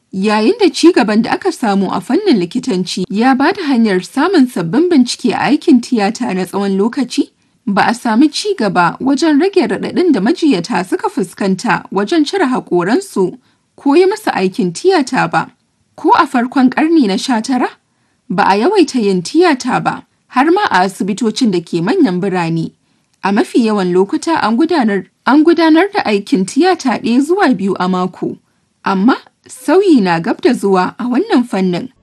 Yayin da ci gaban da aka samu a fannin likitanci ya ba da hanyar samun sabbin bincike a aikin tiyata na tsawon lokaci, ba a sami ci gaba wajen rage raɗaɗin da majiyata suka fuskanta wajen cire haƙoransu ko yi masa aikin tiyata ba. Ko a farkon ƙarni na sha tara, ba a yawaita yin tiyata ba, har ma a asibitocin da ke manyan birane. A mafi yawan lokuta an gudanar, an gudanar da aikin tiyata ɗaya zuwa biyu a mako. Amma sauyi na gab da zuwa a wannan fannin.